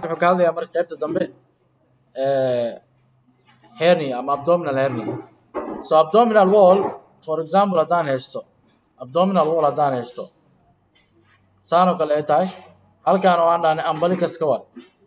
wuxuu ka hadlayaa marka qaybta dambe hernia ama abdominal hernia so abdominal wall for example haddaan haysto abdominal wall haddaan haysto saanoo kale ay tahay halkaan oo aan dhahnay ambalicaska waa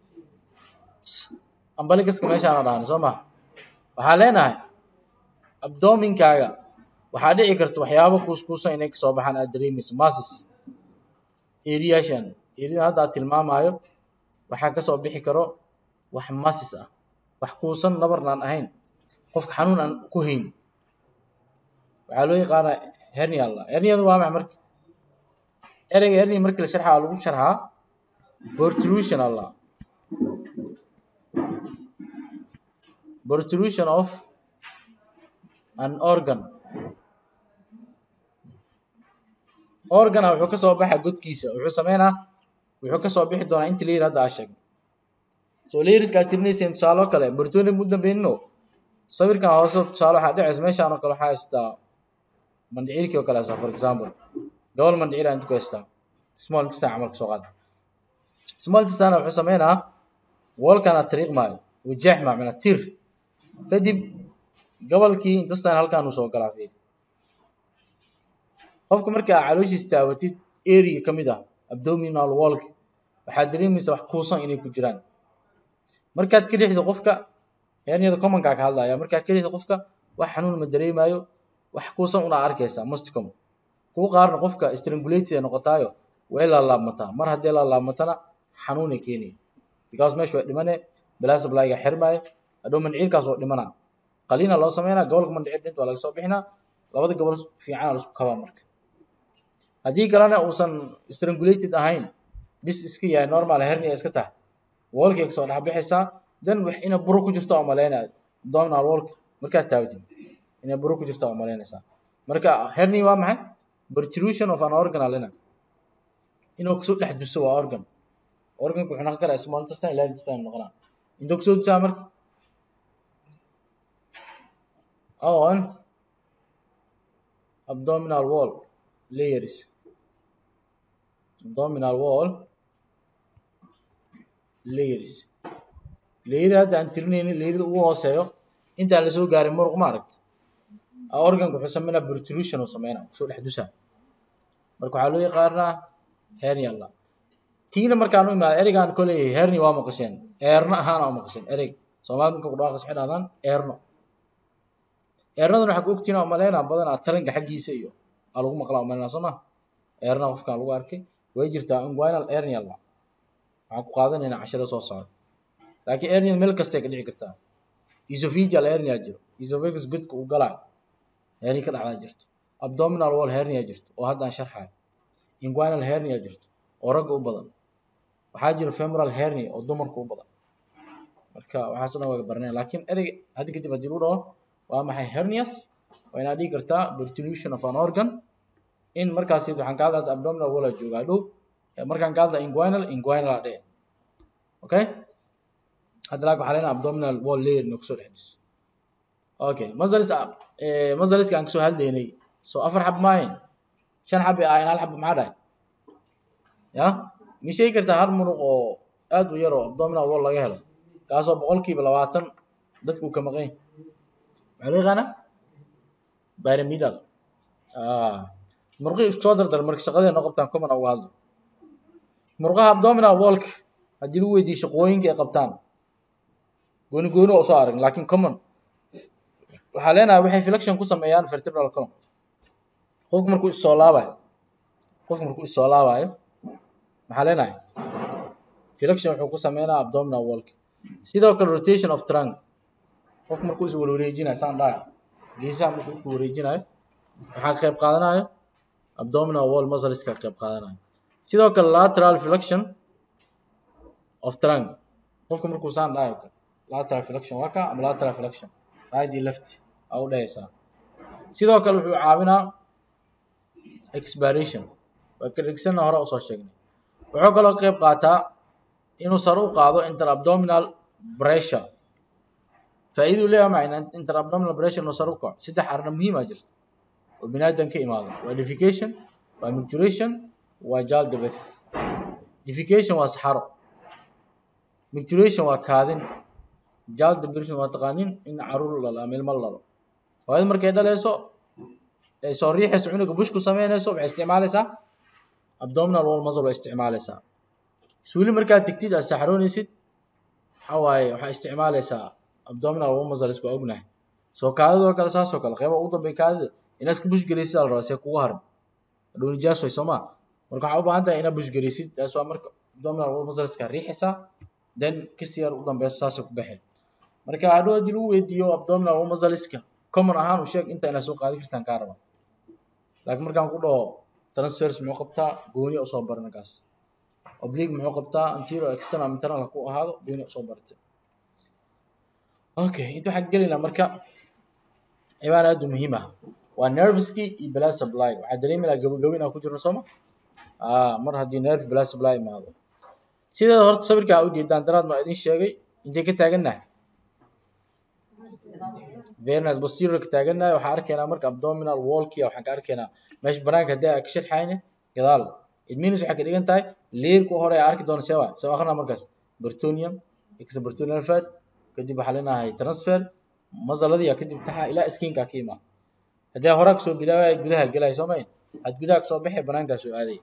ambalicaska meeshaan aan dhahnay soo maha waxaan leenahay abdominkaaga waxaa dhici karta waxyaabo kuuskuusan inay kasoo baxaan aad dareemayso masses eriashan eriyadan hadda aad tilmaamaayo waxaa kasoo bixi karo wax masses ah wax kuusan nabarnaan ahayn qofka xanuun aan ku hayn waxaa loo yaqaanaa hernia alla herniyada waa maxay marka ereyga hernia markii la sharxaa lagu sharxaa protrusion alla protrusion of an organ organa wuxuu ka soo baxa godkiisa wuxuu sameynaa wuxuu ka soo bixi doonaa inta layir hadda aa sheegay so layriska aad tirinayseen tusaale oo kale bartoonin mu dambeynino sawirkan hoose tusaale waxaa dhacaysa meeshaan oo kale waxaa haystaa mandhicirkii oo kale haystaa for example gobol mandhicir aan intu ku haystaa small intestine camal kasoo qaada small intestine wuxuu sameynaa walkana tariiq maayo uu jeex maa mina tir kadib gobolkii intestine halkaan uu soo galaa fiiri qofka marka aa calooshiis taawatid area ka mid ah abdominal wallka waxaad dareemaysa wax kuusan inay ku jiraan markaad ka riixdo qofka herniyada commonkaa ka hadlaya markaad ka riixdo qofka wax xanuun ma dareemaayo wax kuusan unaa arkaysaa musticom kuwa qaarna qofka strangulated ay noqotaayo way laalaabmataa mar haddii laalaabmatana xanuunay keenaya because meesha waa dhimane balaasablayga xirmaayo hadhow mandhicirkaas oo dhimanaa qaliina loo sameynaa gobolka mandhicir dhint waa laga soo bixinaa labada gobol fiicana la isku kabaa marka haddii kalena uusan strangulated ahayn bis iska yahay normal hernia iska tahay wallkay kasoo dhex bixaysaa dan wax ina buro ku jirto oo malaynaya abdominal wallka markaad taawatid inay buro ku jirto oo malaynaysaa marka hernia waa maxay protrusion of an organ alina inuu kasoo dhex duso waa organ organka wuxuu noqon karaa small intestine large intestine noqonaa intuu kasoo dusaa marka on abdominal wall layers abdominal wall layers layerada hadda aan tirinaynin layerada ugu hooseeyo intaan lasoo gaarin muruq ma aragta organka wuxuu sameynaa protrusion uu sameynaa kusoo dhex dusaa marka waxaa loo yaqaanaa hernia alla tiina markaan u imaada ereygaan koleeyahay hernia waa maqasheen eerno ahaana waa maqasheen ereyg soomaalida marka ku dhawaaqas waxay dhahdaan eerno eernadan waxaa ku ogtiin oo malaynaa badanaa taranka xaggiisa iyo aa lagu maqlaa oo malaynaa soo ma eernaha qofkaan lagu arkay way jirtaa inguinal hernia la waxaan ku qaadanaynaa cashiro soo socda laakiin hernia meel kastay ka dhici kartaa esophageal hernia jiro esophagus godka uu galaayo hernia ka dhacdaa jirto abdominal wall hernia jirto oo haddaan sharxayo inguinal hernia jirto oo ragga u badan waxaa jira femoral hernia oo dumarka u badan marka waxaasoo dhan waa baranaya laakiin erey hadda kadib haddii lagu dhaho waa maxay hernias waa inaad dhigi kartaa protrusion of an organ in markaasi waxaan ka hadlaa abdominal wall aa jooga hadhow markaan ka hadlaa inguinal inguinal aa dhee okay hadda laakin waxaa leenaha abdominal wall layer ina kusoo dhex dhiso okay muscles muscleska aan kasoo hadlaynay so afar xab maayin shan xab ay ahayn hal xab maxaa dhahay ya ma sheegi kartaa hal muruq oo aad u yar oo abdominal wall laga helo kaasoo boqolkiiba labaatan dadku ka maqan yahay maxaa loo yaqaanaa pyramidal muruqii isku soo dardar marka shaqadeena qabtaan common uga hadlo muruqaha abdominal wallka haddii lagu weydiiyo shaqooyinka ay qabtaan gooni gooni oo soo arag laakiin common waxaa leenahay waxay flexion ku sameeyaan vertebral column qofku markuu issoo laabayo qofku markuu issoo laabayo maxaa leenahay flexion wuxuu ku sameynaa abdominal wallka sidoo kale rotation of trunk qofku markuu is warwareejinayo saan dhaya geesaha markuu isku wareejinayo waxaa qayb qaadanayo abdominal wall muscleska qayb qaadanayo sidoo kale lateral flexion of trunk qofku markuu saan dhayo lateral flexion waa ka ama lateral flexion right iyo left aa u dhahaysaa sidoo kale wuxuu caawinaa expiration waa ka dhegsanna hore usoo sheegnay wuxuu kaloo qayb qaataa inuu sare u qaado interabdominal pressure faa'iiduu leeyahay macna interabdominal pressure inuu sare u kaco saddex arrin muhiim aa jirto oo biniaadan ka imaado waa defecation waa micturation waa jaal debeth defecation waa saxaro micturation waa kaadin child depression waa taqaanin in caruur lalo ama ilmo lalo hooyada markay dhaleyso ay soo riixayso cunuga bush ku sameynayso waxay isticmaalaysaa abdominal wall muscle way isticmaalaysaa suuli markaad tegtid aad saxroonaysid waxaa waaye waxaa isticmaalaysaa abdominal wall muscle isku ognahay soo kaadidoo kale saasoo kale qeyba ugu dambey kaadida inaad iska bush geliysid la rabaa see kugu harin hadhow nijaas way soo maa marka waxaa u baahan tahay inaad bush geliysid taas waa marka abdominal wall muscle iska riixaysaa then kasi yar ugu dambeyso saasay ku baxeen marka hadhow haddii lagu weydiiyo abdominal wall muscleska common ahaan u sheeg inta inaad soo qaadi kartaan kaa raba laakiin markaan ku dhaho transfers muxuu qabtaa gooni usoo barna kaas oblique muxuu qabtaa anterior external internal ku ahaado gooni usoo bartay okay inta waxaan gelaynaa marka cibaan aad u muhiim ah waa nerveski iyo blood supply waxaa dareemi lahaa gabagabo inaan ku jirno sooma ah mar haddii nerve blood supply imaado sideeda horta sawirkaa ujeedaan daraad maa idin sheegay intay ka taagannahay venus posterior ka taagannahay waxaan arkaynaa marka abdominal wallkia waxaan ka arkaynaa meesha banaanka haddii aa ka sharxayne gadaal it means waxay ka dhigan tahay leerku hore aa arki doona sewa soo akhrina markaas bertonium exabertonial fat kadib waxaa leenahay transfer masaladiya kadib taxa ilaa skinka ka imaa haddii horaa kasoo bilaabaya gudaha gelay soo mayn had gudaha kasoo baxay banaankaa soo aaday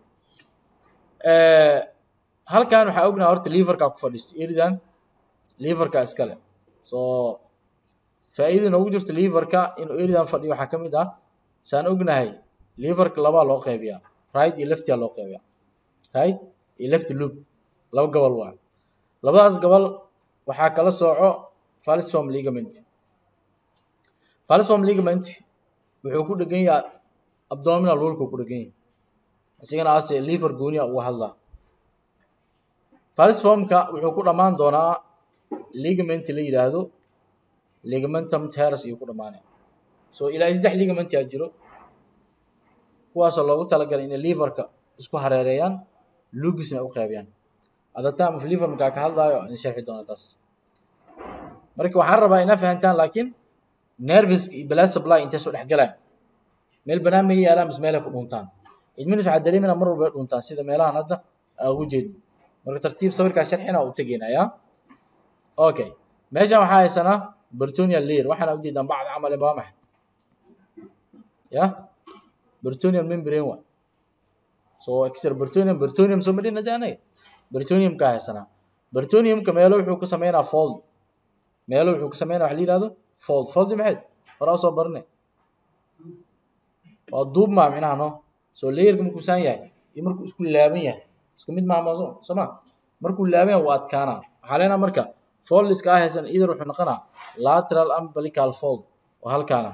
halkan waxaa ognaha horta liverkaa ku fadhiistay eridan liverka iskale soo faa'iida noogu jirta liverka inuu eridan fadhiyo waxaa ka mid ah saan ognahay liverka labaa loo qeybiyaa right iyo leftia loo qeybiyaa right iyo left loop laba gobol waa labadaas gobol waxaa kala sooco falciform ligament falciform ligament wuxuu ku dhegan yahay abdominal wallku ku dhegan yahay isigana ase liver gooniya uga hadlaa falciformka wuxuu ku dhammaan doonaa ligament la yidhaahdo ligamentum teres iyo ku dhamaanaya so ilaa saddex ligament yaa jiro kuwaasoo loogu talagalay inay liverka isku hareereeyaan lugisna u qeybiyaan at the time of liver markaa ka hadlaayo in sharxi doona taas marka waxaan rabaa inaa fahantaan laakiin nerviska iyo blood supply intay soo dhex galaan meel banaan may yaalaan mise meelay ku dhuntaan idminis waxaa dareemayna mar walba ay dhuntaan sida meelahan hadda aa ugu jeedin marka tartiib sawirkaa sharxina u tegaynaya okay meeshan waxaa haysanaa bertonial layer waxaana ujeedaan bacd camal baa maxay ya bertonial membrane wa so extra bertonium bertonium soo madhin hadda anaga bertonium ka haysanaa bertoniumka meelo wuxuu ku sameynaa fold meelo wuxuu ku sameynaa waxa la yidhahdo fold foldi maxayd horaa soo barne waa duub maa micnaha no soo layerka markuu saan yahay iyo markuu isku laaban yahay isku mid maaha maaso soo ma markuu laaban yahay waa adkaanaa waxaa leenaha marka foldiska ah haysan either wuxuu noqonaa lateral umbilical fold oo halkaana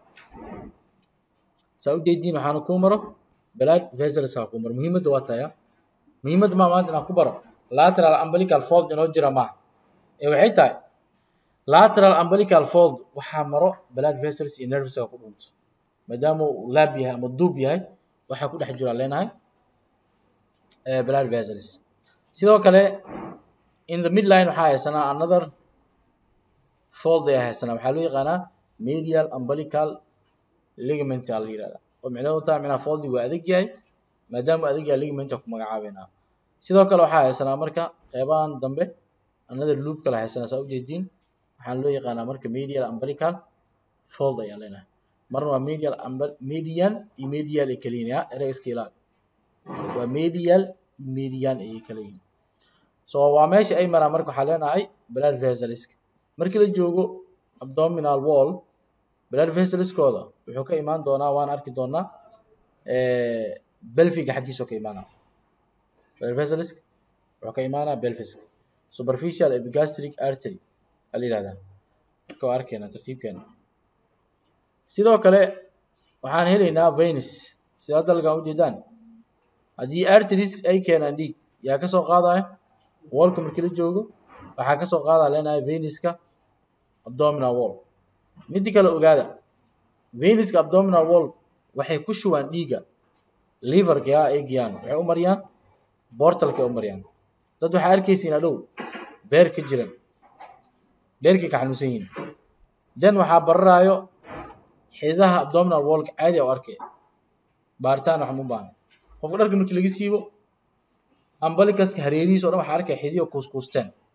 saa u jeediin waxaana kuu maro blood vessels aa kuu maro muhiimadda waa taya muhiimadda maa maanta inaan ku baro lateral umbilical fold inoo jira maaha ee waxay tahay lateral umbilical fold waxaa maro blood vessels iyo nerveska ku dhunto maadaama uu laab yahay ama duub yahay waxaa ku dhex jira leenahay blood vessels sidoo kale in the midline waxaa haysanaa another fold ayaa haysanaa waxaa loo yaqaanaa medial umbilical ligament aa la yihahdaa oo micnaheedu taa micnaha foldi waa adag yahay maadaama adag yahay ligament ku magacaabeynaa sidoo kale waxaa haysanaa marka qeybahan dambe another loop kale haysanaa saa ujeediin waxaan loo yaqaanaa marka medial umbilical fold ayaa leenahay marna waa medial median iyo medial ay kala yihin ya ereyga iska ilaali waa medial median ayay kala yihin so waa meesha ay maraan marka waxaa leenahay blood vesselska markii la joogo abdominal wall blood vesselskooda wuxuu ka imaan doonaa waan arki doonaa belfiga xaggiisoo ka imaanaa blood vesselska wuxuu ka imaanaa belfiska superficial epigastric artery aa la yihahdaa marka waa arkeynaa tartiibkeena sidoo kale waxaan helaynaa venus sidaa dalgan ujeedaan haddii arteries ay keenaan dhiig yaa ka soo qaadaya wallka markii la joogo waxaa ka soo qaadaa leenahay venuska abdominal wall midda kale ogaada venuska abdominal wall waxay ku shubaan dhiigga liverka yaa eegayaan waxay u mariyaan bortalkay u mariyaan dad waxaa arkaysiin adhow beer ka jiran beerkay ka xanuunsan yihiin den waxaa bararaayo xididaha abdominal wallka caadi a u arkay baaritaan wax mu baahna qofka dharka markii laga siibo ambalicaska hareerihiis o dhan waxaa arkaya xidiyo kuuskuusteen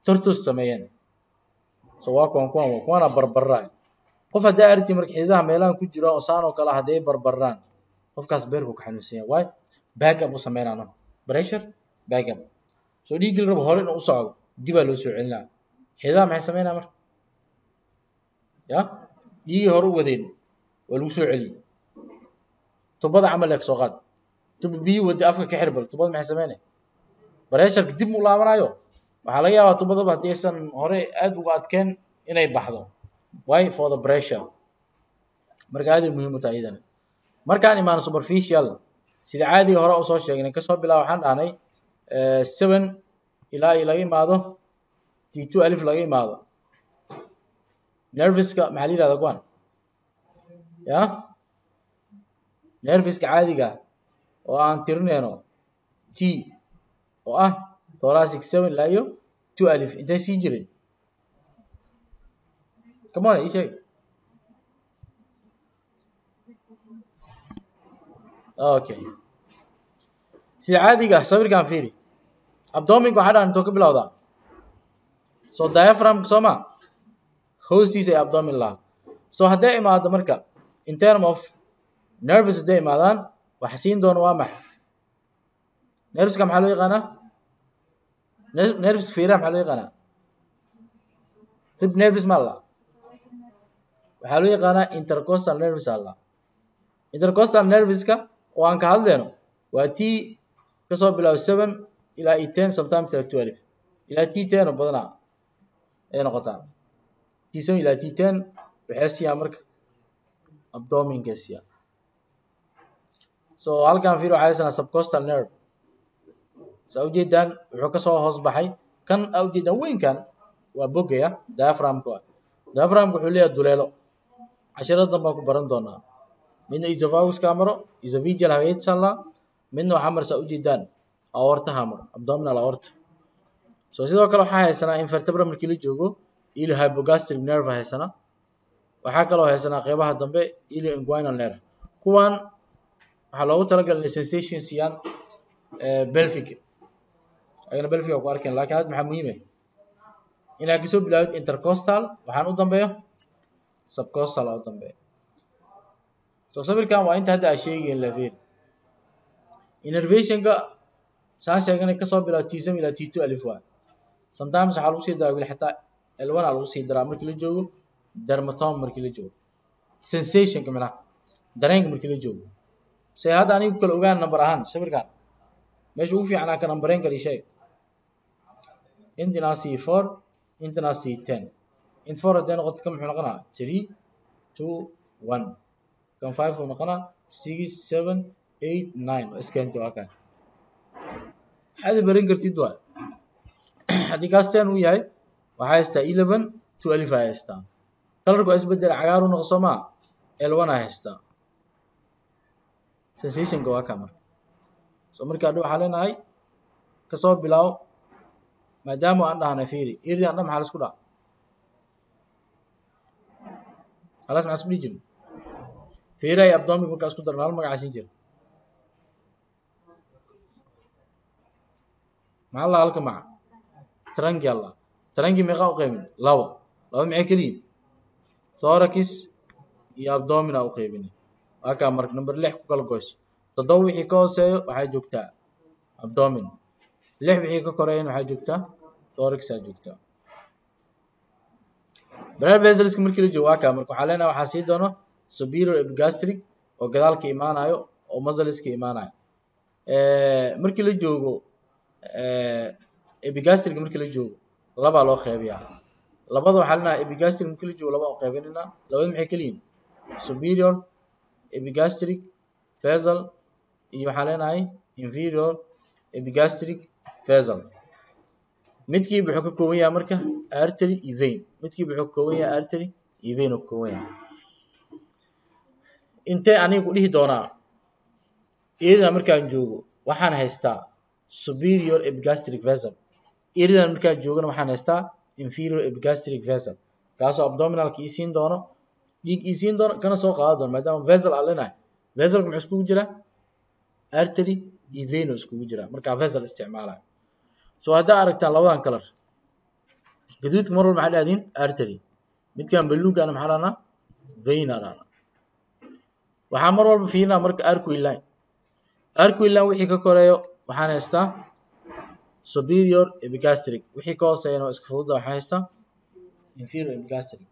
tortos sameeyeen so waa kuwan kuwan waa kuwana barbaraan qof haddaa aragti marka xididaha meelahan ku jira oo saan oo kale ah hadday barbaraan qofkaas beerku ka xanuunsan yahay waay backup u sameynaa pressure backup so dhiiggi la rabo hore inuu u socdo dibaa loo soo celinaa xididaha maxay sameynaa marka ya dhiiggii hore u wadeen waa lagu soo celiyey tubada camal eeg soo qaad tuba biyi wadi afka ka xirbal tubada maxay sameynaya bareesharka dib mu laabanaayo waxaa laga yaabaa tubadaba haddii aysan hore aada uga adkeen inay baxdo why for the pressure marka aaday muhiim u tahay iyadana markaan imaano superficial sida caadiga hore usoo sheegnay kasoo bilaab waxaan dhahnay seven ilaa i laga imaado t two alif laga imaado nerviska maxaa la yihahda kuwan ya nerviska caadiga oo aan tirinayno t oo ah thoracic seven ilaa iyo two alif intay sii jirin come on ii sheeg okay sida caadiga ah sawirkan fiiri abdominka waxaa dhahan intoo ka bilowdaa so diaphragmka soo ma hoostiisa ay abdomin lahaa so hadday imaado marka in term of nervous hadday imaadaan waxa siin doona waa maxa nerveska maxaa loo yaqaanaa nerveska fiiraha maxaa loo yaqaanaa rib nervis ma la waxaa loo yaqaanaa intercostal nervis alla intercostal nerviska oo aan ka hadleyno waa t kasoo bilaabo seven ilaa i ten sometimes ilaa twelve ilaa t ten oo badanaa ay noqotaa t seven ilaa t ten waxay siyaa marka abdominka siya so halkan fiir waxaa haysanaa subcostal nerve so ujeedaan wuxuu kasoo hoos baxay kan a ujeedaan weynkan waa bogaya diaphragmka waa diaphragmka wuxuu leeyahay duleelo cashirada danbaan ku baran doonaa midna isophagus-ka maro esophageal habeetsala midna waxaa marsaa ujeedaan aortaha maro abdominal aorta so sidoo kale waxaa haysanaa invertebra markii la joogo ilo hypogastric nerve haysanaa waxaa kaloo haysanaa qeybaha dambe ilo inguinal nerve kuwan waxaa loogu talagalay inay sensation siiyaan belfic ayagana belfic ku arkeen lakin had maxaa muhiime inaad kasoo bilaabid intercostal waxaan u dambeeyo subcostal aa u dambeeyo so sawirkan waa inta hadda aa sheegayn lafir innervationka saan sheeganay kasoo bilaabo t seven ilaa t two alif waa sometimes waxaa lagu sii daraa wili xataa elwan aa lagu sii daraa markii la joogo dermatome markii la joogo sensationka minaha dareenka markii la joogo say hadda anigu kale ogaan number ahaan sawirkan meesha ugu fiicnaa ka numbereen kala sheeg intinaa c four intinaa c ten int four hadday noqoto kan muxuu noqonaa three two one kan five uu noqonaa six seven eight nine waa iskenti waa kan waxaad barin kartid waa haddii kaas ten uu yahay waxaa haystaa eleven two alif aa haystaa kalarku waa isbedela cagaar u noqo soo maa elwan aa haystaa sensationka waa kaa marka so marka adha waxaa leenahay kasoo bilaaw maadaama aan dhahnay fiiri iri an dha maxaa laisku dhaha halas maxaa isku dhihi jirin fiira iyo abdomic markaa isku daran hal magacaa siin jira maxaa la halka maca tranki alla tranki meeqaa u qeybin labo laba maxay keliyiin thorax iyo abdomina u qeybinay waa kaa marka number lix ku kala goyso toddoba wixii ka hooseeyo waxaa joogtaa abdomin lix wixii ka koreeyan waxaa joogtaa thoraxaa joogtaa blood vesselska markii la joogo waa kaa marka waxaa leenahay waxaa sii doono superior epigastric oo gadaalka imaanayo oo muscleska imaanayo markii la joogo epigastric markii la joogo labaa loo qeybiyaa labada waxaa leenahay epigastric markii la joogo laba oo qeybinina labada maxay keliyihin superior epigastric vessel iyo waxaa leenahay inferior epigastric vessel midkiiba wuxuu ka kooban yahay marka artery iyo vein midkiiba wuxuu ka kooban yahay artery iyo vein uu ka kooban yahay intee aniga ku dhihi doonaa iridan markaan joogo waxaan haystaa superior epigastric vessel iridan markaan joogana waxaan haystaa inferior epigastric vessel kaasoo abdominalka ii siin doono dhiig ii siin doono kana soo qaadan doono maadaama vessel aan leenahay vesselka muxuu iskugu jiraa artery iyo vein oo iskugu jiraa markaa vessel isticmaalayo so haddaa aragtaan labadan kalar gaduudka mar walba maxaa dhahdiin artery midkan baluugana maxaa dhahnaa vein aa dhahnaa waxaa mar walba fiirinaa marka arquin line arquin line wixii ka koreeyo waxaan haystaa superior epigastric wixii ka hooseeyana waa iska fududa waxaan haystaa inferior epigastric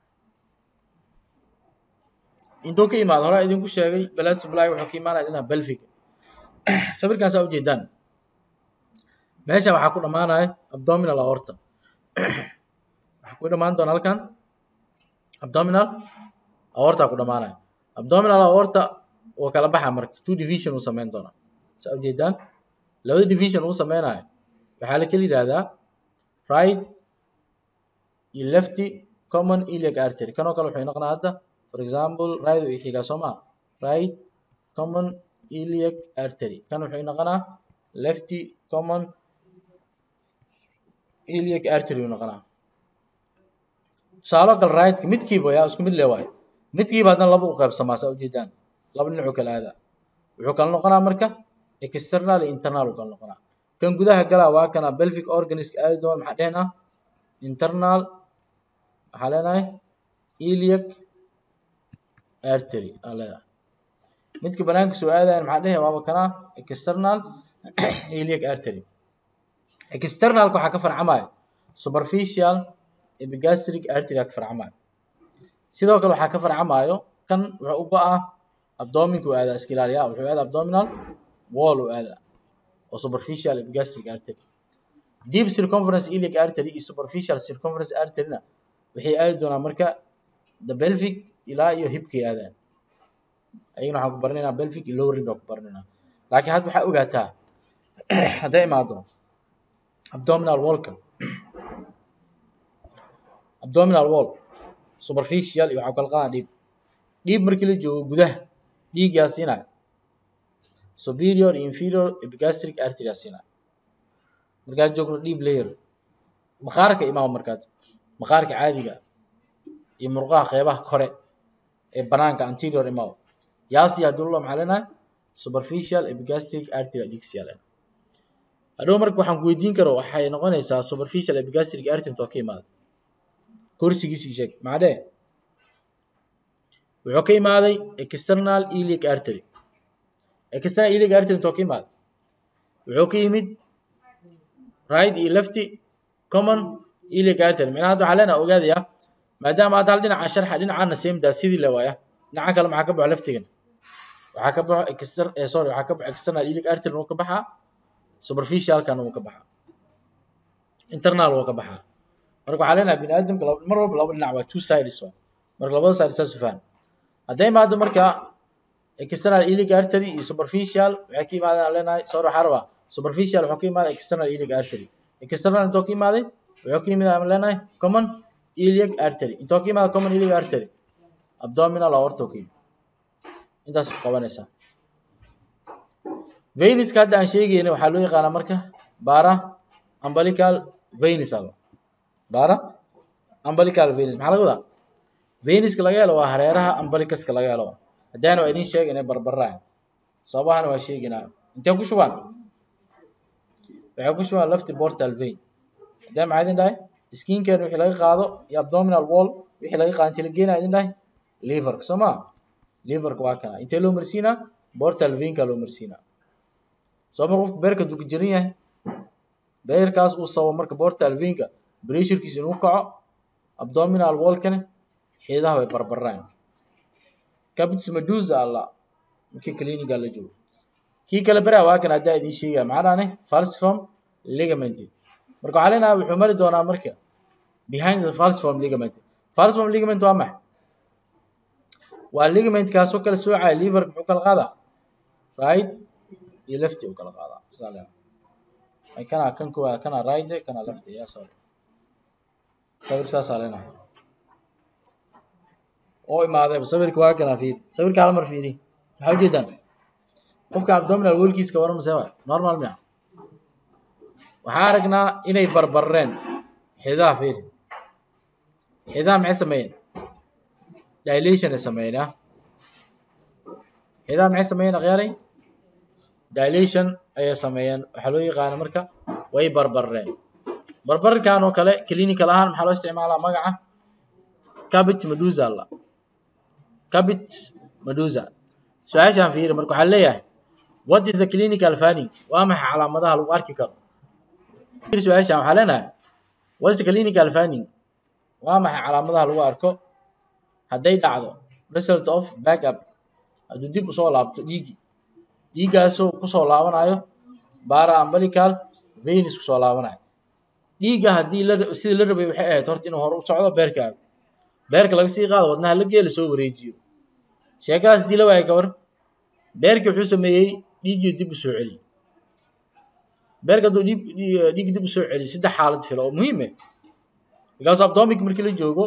intuu ka imaado hore idinku sheegay belasbly wuxuu ka imaanaya dhinaca belfic sawirkan saa ujeedaan meeshan waxaa ku dhamaanaya abdominal aorta waxaa ku dhamaan doona halkan abdominal aorta ku dhamaanaya abdominal aorta oo kala baxa marka two division uu sameyn doona saa ujeedaan labada division uu sameynayo waxaa la kala yidhahdaa right iyo lefty common iliac artery kanoo kale wuxuu noqonaa hadda for example right uu xigaa soo maa right common iliac artery kan wuxuu noqonaa lefty common iliac artery uu noqonaa tusaalo kale right midkiiba yaa isku mid le waayo midkiiba haddana laba u qaybsamaa saa ujeedaan laba dhinacuu kala aadaa wuxuu kala noqonaa marka external iyo internal uu kala noqonaa kan gudaha galaa waa kana belvic organiska aadi doon maxaa dhehen ah internal waxaa leenahay iliac artery aa leedahay midka banaanka soo aadayan maxaa dhehe waaba kanaa external iliac artery externalka waxaa ka farcamaya superficial epigastric artery aa ka farcamaya sidoo kale waxaa ka farcamayo kan wuxuu u go-ah abdominka u aadaa iska ilaaliya wuxuu aadaa abdominal wall u aadaa oo superficial epigastric artery deep circumference iliac artery iyo superficial circumference arteryna waxay aadi doonaa marka the belvic ilaa iyo hibkay aadaan ayagana waxaan ku baranaynaa belvic iyo lower rib baan ku baranaynaa laakiin hadda waxaa ogaataa hadday imaado abdominal wallka abdominal wall superficial iyo waxaa kala qaadaan dhiib dhiib markii la joogo gudaha dhiig yaa siinaya superior iyo inferior epigastric artery yaa siinaya markaad joogno dhiib layer maqaarka imaama markaad maqaarka caadiga iyo murqaha qeybaha kore ee banaanka anterior imaama yaasi haddii lo maxaa leenahay superficial epigastric artery adixia leenahay hadhow marka waxaan ku weydiin karo waxay noqonaysaa superficial epigastric artery intoo ka imaada korsigiisii sheeg maxaa dhee wuxuu ka imaaday external iliac artery external iliac artery intoo ka imaaday wuxuu ka yimid right iyo lefty common iliac artery micnaha hadda waxaa leenaha ogaadaya maadaama hadda hal dhinaca sharxa dhinacaana seemdaa sidii le waaya dhinaca kale maxaa ka baxo leftigan waxaa ka baxo exter sorry waxaa ka baxo external iliac artery wuu ka baxaa superficialkana wuu ka baxaa internal wuu ka baxaa marka waxaa leenahay bini aadamka mar walba laba dhinac waa two sides waa marka labada side saas u faham hadday imaado marka external iliac artery iyo superficial waxay ka imaadeen leenahay sorry waxaa rabaa superficial wuxuu ka imaaday external iliac artery external intoo ka imaaday wuxuu ka yimid aan leenahay common iliac artery intoo ka imaaday common iliac artery abdominal aorta ka yimid intaas ku qabanaysaa veniska hadda aan sheegayna waxaa loo yaqaanaa marka bara umbilical venus aba bara umbilical venus maxaa laga wadaa veniska laga helo waa hareeraha umbilicuska laga helo haddaana waa idin sheegayna barbaraan sababahana waa sheegaynaa intee ku shubaan waxay ku shubaan lefty portal vein haddee maxaa idin dhahay skinkeena wixii laga qaado iyo abdominal wall wixii laga qaado intii la geenaya idin dhahay liverka soo ma liverka waa kana intee loo marsiinaa portal veinka loo marsiinaa soo mar qofku beerka duka jiran yahay beerkaas uu sabo marka portal veinka pressurekiisa inuu kaco abdominal wallkana xiidaha way barbaraan capitis medusa alla markii cliniga la joogo kii kale beraa waa kan haddaa idiin sheegaya macnaane falciform ligament marka waxaa leenahay wuxuu mari doonaa marka behind the falciform ligament falciform ligament waa maxay waa ligamentkaas oo kala soocaya liverka muxuu kala qaadaa right iyo lefty uu kala qaadaa saa leeyahay kana kan kuwa kana right kana left ya sorry sawir saasaa leenahay oo imaaday sawirka waa kana fiir sawirka hal mar fiiri maxaa ujeedaan qofka abdominal wellkiiska waran masee waay normal miya waxaa aragnaa inay barbareen xidaha fiiri xidaha maxay sameeyeen dilation ay sameeyeen ah xidaha maxay sameeyeen akhyaaray dilation ayay sameeyeen waxaa loo yaqaana marka way barbareen barbarkan oo kale clinical ahaan maxaa loo isticmaalaa magaca cabit medusa la cabit medusa su-aashaan fiiri marka waxaa leeyahay what is a clinical fanning waa maxay calaamadaha lagu arki karo fiiri su-aashaan waxaa leenahay what is a clinical fanning waa maxay calaamadaha lagu arko hadday dhacdo result of backup hadduu dib usoo laabto dhiigii dhiiggaasoo kusoo laabanayo bara ambalical venus kusoo laabanayo dhiigga haddii la sidii la rabay waxay ahayd horta inuu hore u socdo beerkaaga beerka laga sii qaado wadnaha la geela soo wareejiyo sheekadaas dii la waaya ka war beerkii wuxuu sameeyey dhiiggii dib u soo celiyey beerka hadduu dhiig dhiig dib u soo celiyo saddex xaalad filo oo muhiim ah because abdomic markii la joogo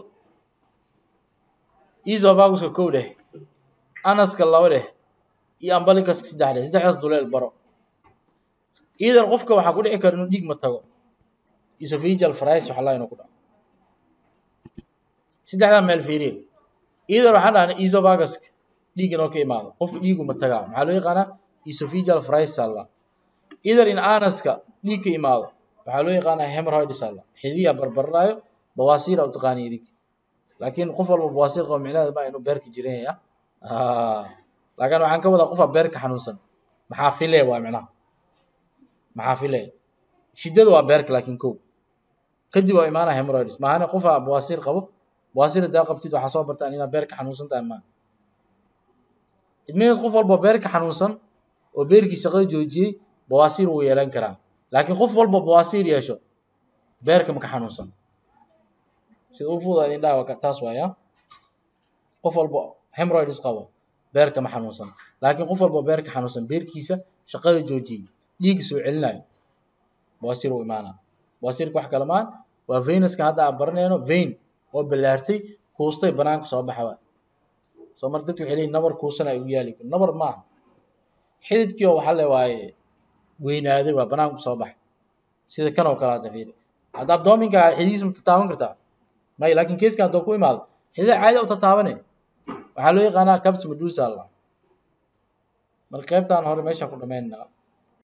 esophaguska kow dheh anaska laba dheh iyo ambalicaska saddex dheh saddexdaas duleel baro iidan qofka waxaa ku dhici kara inuu dhiig ma tago esophageal fries waxa laa inuu ku dhaco saddexdaa meel fiiriye iidan waxaan dhahnay esophaguska dhiig inoo ka imaado qofka dhiigu ma tagaa maxaa loo yaqaanaa esophageal fries alla iidan in anaska dhiig ka imaado waxaa loo yaqaanaa hemorrhoids alla xidiya barbarnaayo bawaasiira u taqaani idig laakiin qof walba bawaasiir qabo micnaheeda ma inuu beerka jiranaya laakiin waxaan ka wadaa qofa beerka xanuunsan maxaa file waa micnaha maxaa file shiddada waa beerka laakiin kow kadib waa imaanaa hemorrhoids maahane qofa bawaasiir qabo bawaasiir hadaa qabtid waxaa soo bartaan inaad beerka xanuunsan tahay maa idmees qof walba beerka xanuunsan oo beerkii shaqada joojiyey bawaasiir wuu yeelan karaa laakiin qof walba bawaasiir yeesho beerka maka xanuunsan sida u fududaa idin dhaha taas waaya qof walba hemorrhoids qabo beerka ma xanuunsan laakiin qof walba beerka xanuunsan beerkiisa shaqada joojiyey dhiigga soo celinayo bawaasiir uu imaanaa bawaasiirka wax kale maan waa venuska hadda aan baranayno vein oo ballaartay kuustay banaanka soo baxa waa soo mar dadka waxay leeyihin nabar kuusana ay ugu yaali karo nabar maaha xididkii oo waxa le waaye weynaaday waa banaanku soo baxay sida kan oo kale hadda fiiri hadda abdominka xidiis ma tataaban kartaa may laakiin keeskan haddoo ku imaado xidida caadi u tataabane waxaa loo yaqaanaa caps medusa alla marka qaybtan hore meeshaan ku dhamaynaa